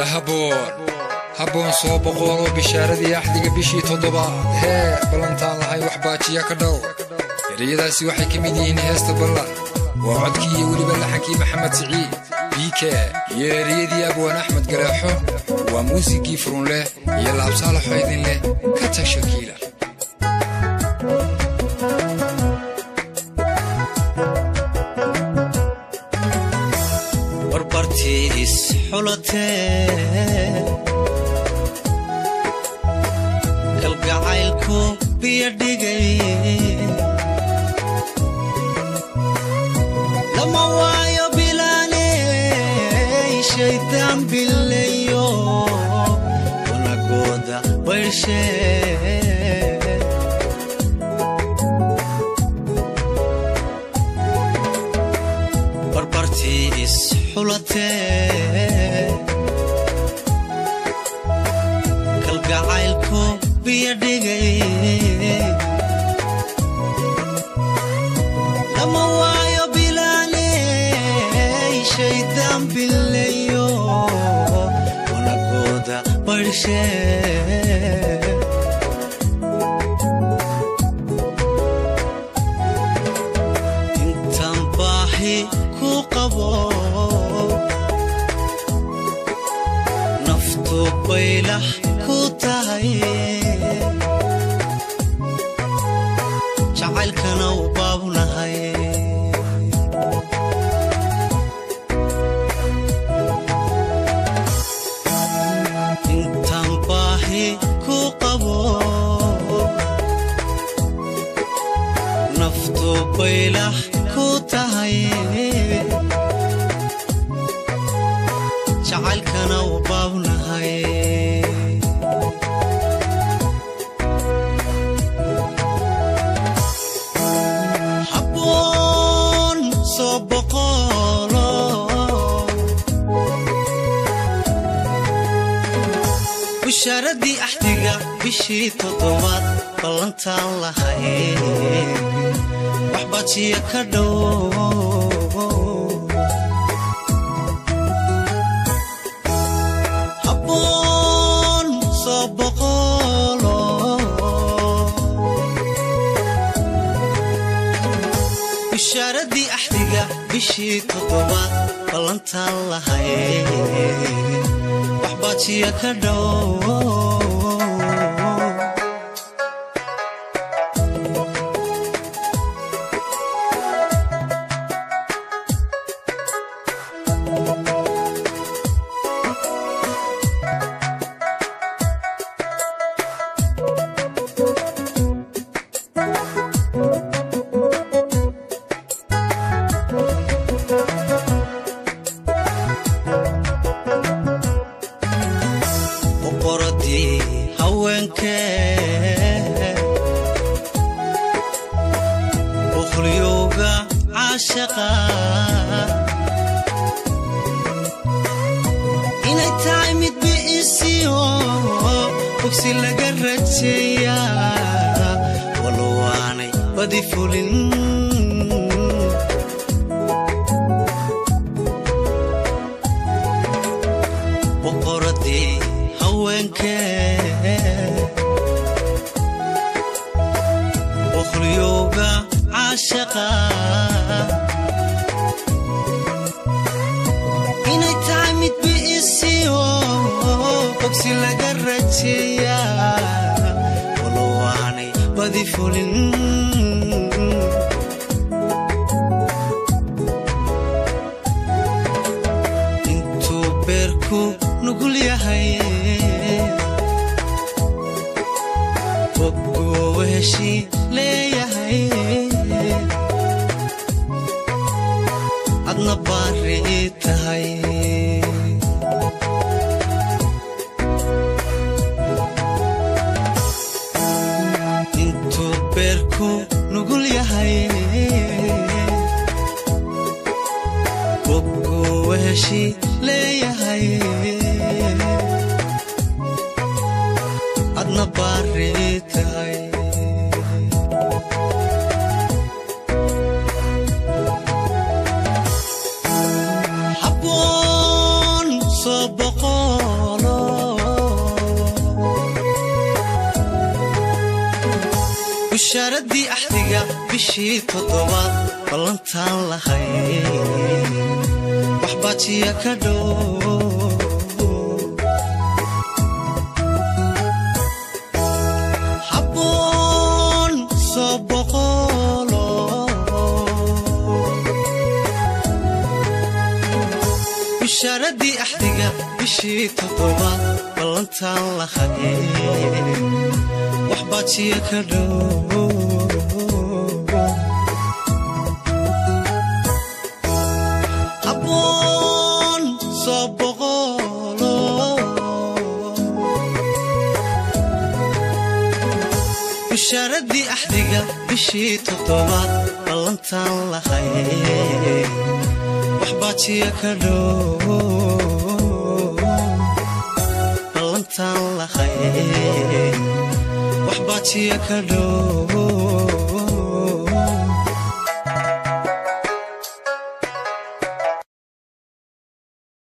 habboon soo boqooloo bishaaradii axdiga bishii toddobaad hee ballantaan lahay wax baajiya ka dhow ereyadaasi waxay ka mid yihiin heesta ballan waa codkii iyo weliba laxankii maxamed siciid biike iyo ereyadii abwaan axmed galeexo waa muusigii furunleh iyo laabsaalaxo idin leh ka tag shakiila barbartiis xulatee kalgacaylku biyo dhigay lama waayo bilaaney shaydaan bilayo wanagooda baydhshee barbartiis xulatee kalgacaylku biyo dhigay lama waayo bilaaney shaydaan bilayo wanagooda baydhshee intaan baahi ku qabo naftu baylah ku tahay jacaylkana u baabnahay intaan baahi ku qabo naftu baylah ku tahay jacaylkana u baabnahay habboon soo boqolo bushaaradii axdiga bishii toddobaad ballantaan lahay wax baajiya ka dhow habboon soo boqolo bushaaradii axdiga bishii toddobaad ballantaan lahay wax baajiya ka dhow boqoradii haweenkee boqolyowga caashaqa inay tahay mid bi'isiyo bogsi laga rajeeyaa walowaanay badi fulin boqoradii haweenkee boqolyowga caashaqa inay tahay mid bi'isiyo bogsi laga rajeeyaa walowaanay badi fulin intuu beerku nugul yahay boguu heshi leeyahay adna baari tahay intuu beerku nugul yahay boguu heshi leeyahay adna baari tahay habboon soo boqo bushaaradii axdiga bishii toddobaad ballantaan lahay wax baajiya ka dhow habboon soo boqolo bushaaradii axdiga bishii toddobaad ballantaan lahay wax baajiya ka dhow habboon soo boqolo bushaaradii axdiga bishii toddobaad ballantaan lahay wax baajiya ka dhow ballantaan lahay wax baajiya ka dhow